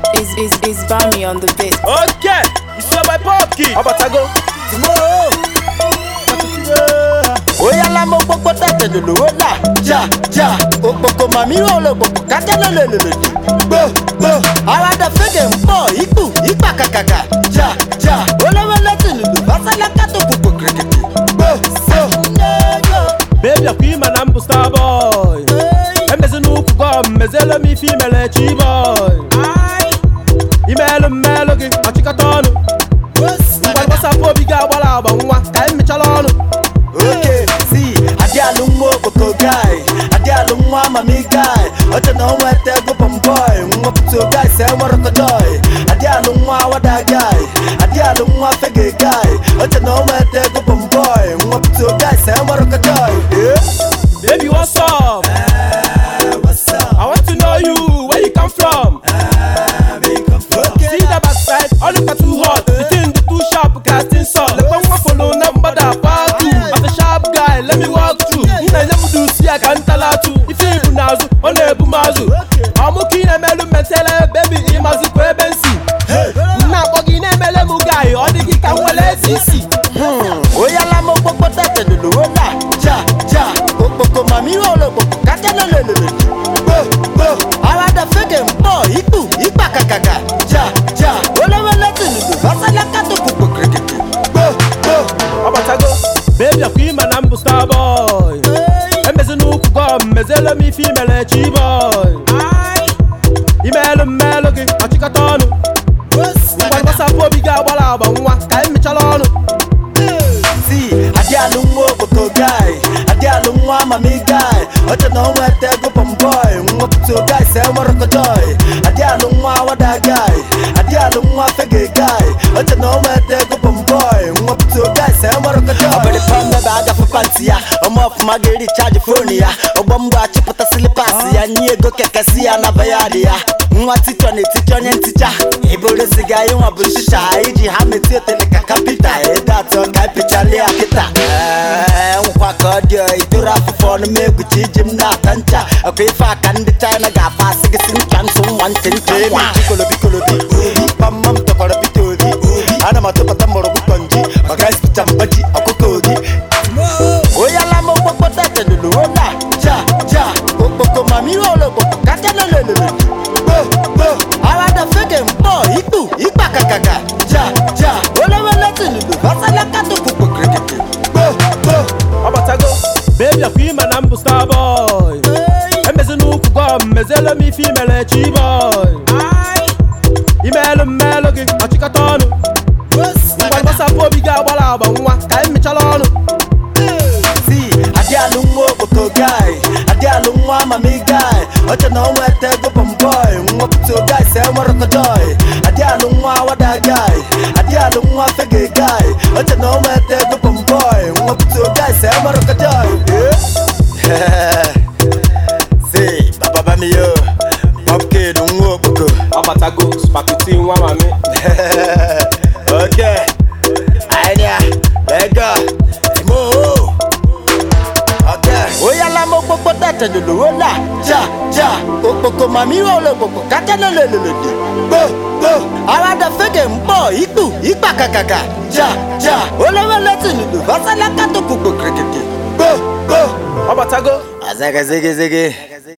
Is is is Bami on the beat? Okay, it's your boy Pop Kid. Ọbatago. oyala mo gbogbo tẹ̀tẹ̀ lòlówó là jà jà òpòpò màmí ò lò pòpò kájẹ́ lòlòlòlò gbò gbò ara dẹ̀ fẹ́gẹ̀ ń pọ̀ ikú ipa kàkàkà jà jà olówó lẹ́tì lùlù fásálà kátó kòkò kìrìkìtì gbò gbò. Baby, akwa ịma na mbụ star boy. Emezi n'ukwu gọm, mezielu m ife imele chi boy. Imeelu mmeelu gị, ọchịkọta ọnụ. Ngwa gbasapụ obi gị agbara agba nwa, ka anyị mechala ọnụ. Okay, see, adialu nwa okpoko guy, adialu nwa mami guy, oche na onwe te gụpụm boy, nwa puto guy se nworokodoy, adialu nwa wada guy, adialu nwa fege guy, oche na onwe te gụpụm boy, nwa puto guy se nworokodoy. Yeah. Baby, what's up? What's up? I want to know you, where you come from. Okay. See that backside, all look at too hot. The thing, the too sharp, casting salt. Let me walk follow number that part two. As a sharp guy, let me walk through. Nna nye m do si aka ntala tu. Ife ibu n'azụ, ọ na-ebu m azụ. Ọmụ ka ị na-emelụ metele, baby, ịmazụkwa ebe nsi. Nna akpọ gị na-emele m guy, ọ dị gị ka m nwere ezi isi. oyala mo gbogbo tẹ̀tẹ̀ lòlówó là jà jà òpòpò màmí ò lò pòpò kájẹ́ lòlòlòlò gbò gbò ara dẹ̀ fẹ́gẹ̀ ń pọ̀ ikú ipa kàkàkà jà jà olówó lẹ́tì lùlù fásálà kátó kòkò kìrìkìtì gbò gbò. Ọbatago, baby, akwa ịma na mbụ star boy. Emezi n'ukwu gọm, mezielu m ife imele chi boy. Imeelu mmeelu gị, ọchịkọta ọnụ. Ngwa gbasapụ obi gị agbara agba nwa, ka anyị mechala ọnụ. si adialu nwa okpoko guy adialu nwa mami guy oche na onwe te gụpụm boy nwa puto guy se nworokodoy adialu nwa wada guy adialu nwa fege guy oche na onwe te gụpụm boy nwa puto guy se nworokodoy ọbịrị pọmbebe agafe panti ya ọma ọfụma ga-eri chaji fonu ya ọgbọ mgbe achịpụta silipas ya nye ego kekesi ya na bayadị ya nwa tichọ na-eticha onye nticha iburu siga ịnwa bụ nshicha iji ha meti otele ka kapita ede atọ ka ịpịchali ya kịta Ee, nkwa ka ọ dị itoro afụfụ ọnụ m egwuchi iji m na-ata ncha ọkwa ife aka ndị china ga-afa asị gị si ncha nsọ nwa ntị ntị emi chikolobi kolobi pamma m tọkwara pita obi ana m atụpụta mgbọrọgwụ kọnji maka isipicha mgbaji ọkụkọ obi oyala mo gbogbo tẹ̀tẹ̀ lòlówó là jà jà òpòpò màmí ò lò pòpò kájẹ́ lòlòlòlò gbò gbò ara dẹ̀ fẹ́gẹ̀ ń pọ̀ ikú ipa kàkàkà jà jà olówó lẹ́tì lùlù fásálà kátó kòkò kìrìkìtì gbò gbò. Ọbatago, baby, akwa ịma na mbụ star boy. Emezi n'ukwu gọm, mezielu m ife imele chi boy. Imeelu mmeelu gị, ọchịkọta ọnụ. Ngwa gbasapụ obi gị agbara agba nwa, ka anyị mechala ọnụ. si adialu nwa okpoko guy adialu nwa mami guy oche na onwe te gụpụm boy nwa puto guy se nworokodoy adialu nwa wada guy adialu nwa fege guy oche na onwe te gụpụm boy nwa puto guy se nworokodoy si baba bami yo popkid nwa okpoko Ọbatago, spakiti nwa mami. okay anya ego mo okay oyala mo gbogbo tẹ̀tẹ̀ lòlówó là jà jà òpòpò màmí ò lò pòpò kájẹ́ lòlòlòlò gbò gbò ara dẹ̀ fẹ́gẹ̀ ń pọ̀ ikú ipa kàkàkà jà jà olówó lẹ́tì lùlù fásálà kátó kòkò kìrìkìtì gbò gbò. Ọbatago, azẹ́gẹ́zẹ́gẹ́zẹ́gẹ́.